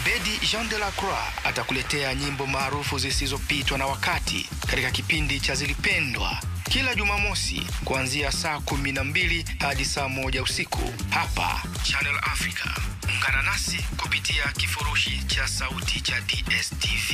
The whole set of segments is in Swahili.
Abedi Jean de la Croix atakuletea nyimbo maarufu zisizopitwa na wakati katika kipindi cha Zilipendwa kila Jumamosi kuanzia saa kumi na mbili hadi saa moja usiku hapa Channel Africa. Ungana nasi kupitia kifurushi cha sauti cha DSTV.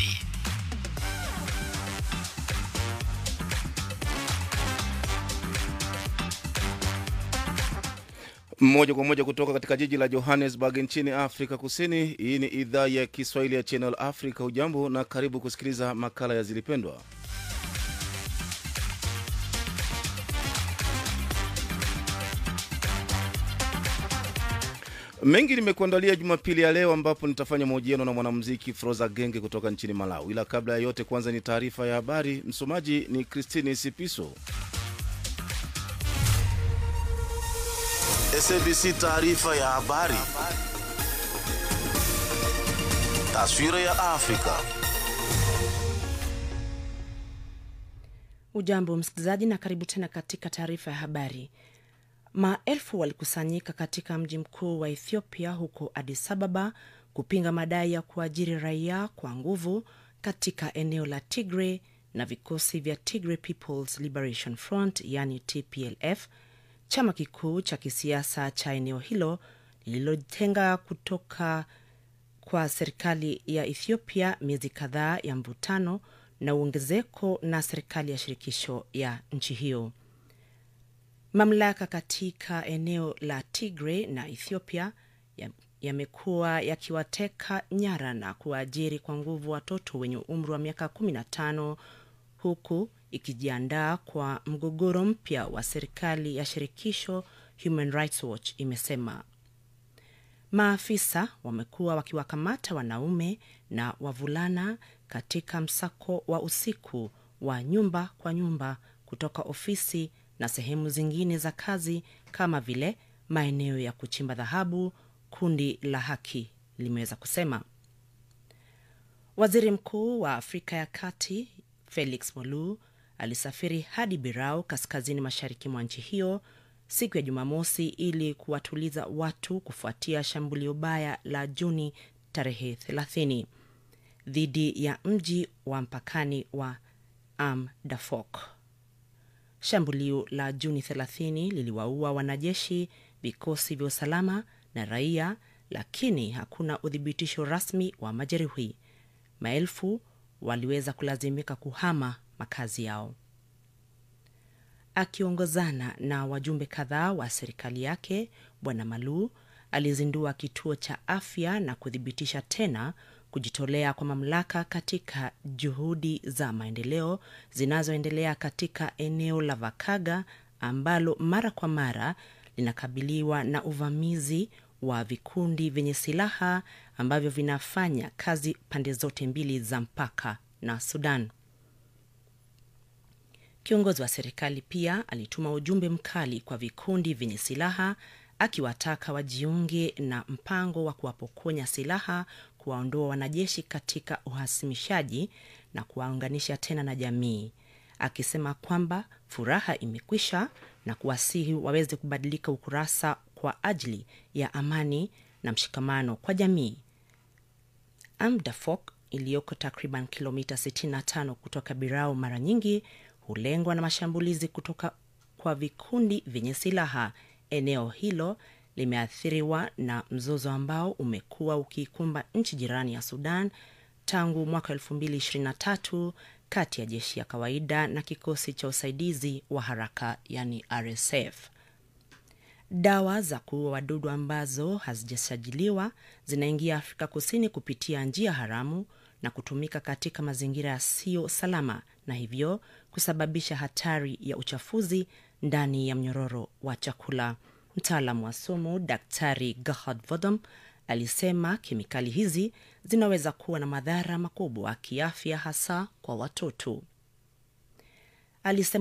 moja kwa moja kutoka katika jiji la Johannesburg nchini Afrika Kusini. Hii ni idhaa ya Kiswahili ya Channel Africa. Hujambo na karibu kusikiliza makala ya Zilipendwa. Mengi nimekuandalia Jumapili ya leo, ambapo nitafanya mahojiano na mwanamuziki Froza Genge kutoka nchini Malawi. Ila kabla ya yote, kwanza ni taarifa ya habari. Msomaji ni Christine Sipiso. SABC taarifa ya habari. Taswira ya Afrika. Ujambo msikilizaji, na karibu tena katika taarifa ya habari. Maelfu walikusanyika katika mji mkuu wa Ethiopia huko Addis Ababa kupinga madai ya kuajiri raia kwa nguvu katika eneo la Tigray na vikosi vya Tigray People's Liberation Front yani TPLF, chama kikuu cha kisiasa cha eneo hilo lililotenga kutoka kwa serikali ya Ethiopia miezi kadhaa ya mvutano na uongezeko na serikali ya shirikisho ya nchi hiyo. Mamlaka katika eneo la Tigray na Ethiopia yamekuwa ya yakiwateka nyara na kuwaajiri kwa nguvu watoto wenye umri wa miaka 15 huku ikijiandaa kwa mgogoro mpya wa serikali ya shirikisho, Human Rights Watch imesema. Maafisa wamekuwa wakiwakamata wanaume na wavulana katika msako wa usiku wa nyumba kwa nyumba kutoka ofisi na sehemu zingine za kazi kama vile maeneo ya kuchimba dhahabu, kundi la haki limeweza kusema. Waziri Mkuu wa Afrika ya Kati Felix Molu alisafiri hadi Birau, kaskazini mashariki mwa nchi hiyo siku ya Jumamosi ili kuwatuliza watu kufuatia shambulio baya la Juni tarehe 30 dhidi ya mji wa mpakani wa Amdafok. Shambulio la Juni 30 liliwaua wanajeshi, vikosi vya usalama na raia, lakini hakuna uthibitisho rasmi wa majeruhi. Maelfu waliweza kulazimika kuhama makazi yao. Akiongozana na wajumbe kadhaa wa serikali yake, Bwana Malu alizindua kituo cha afya na kuthibitisha tena kujitolea kwa mamlaka katika juhudi za maendeleo zinazoendelea katika eneo la Vakaga ambalo mara kwa mara linakabiliwa na uvamizi wa vikundi vyenye silaha ambavyo vinafanya kazi pande zote mbili za mpaka na Sudan. Kiongozi wa serikali pia alituma ujumbe mkali kwa vikundi vyenye silaha akiwataka wajiunge na mpango wa kuwapokonya silaha, kuwaondoa wanajeshi katika uhasimishaji na kuwaunganisha tena na jamii, akisema kwamba furaha imekwisha na kuwasihi waweze kubadilika ukurasa kwa ajili ya amani na mshikamano kwa jamii. Amdafok iliyoko takriban kilomita 65 kutoka Birao mara nyingi hulengwa na mashambulizi kutoka kwa vikundi vyenye silaha. Eneo hilo limeathiriwa na mzozo ambao umekuwa ukiikumba nchi jirani ya Sudan tangu mwaka 2023 kati ya jeshi ya kawaida na kikosi cha usaidizi wa haraka yani RSF. Dawa za kuua wadudu ambazo hazijasajiliwa zinaingia Afrika Kusini kupitia njia haramu na kutumika katika mazingira yasiyo salama na hivyo kusababisha hatari ya uchafuzi ndani ya mnyororo wa chakula. Mtaalamu wa sumu Daktari Gerhard Vodom alisema kemikali hizi zinaweza kuwa na madhara makubwa kiafya, hasa kwa watoto. Alisema